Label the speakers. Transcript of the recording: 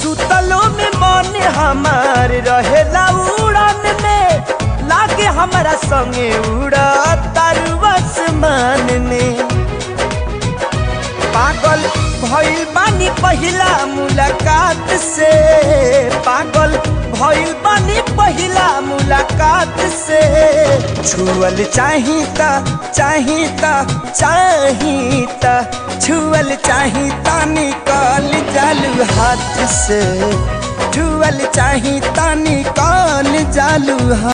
Speaker 1: सुतलो में मन हमार रहेला उड़ान में लागे हमारा संगे उड़ा तारू आसमान में पागल भइल बानी पहिला मुलाकात से पागल भइल बानी पहिला मुलाकात से छुअल चाहिता चाहिता चाहिता छुअल चाहिता निकाल जालू हाथ से छुअल चाहिता निकाल जालू हाथ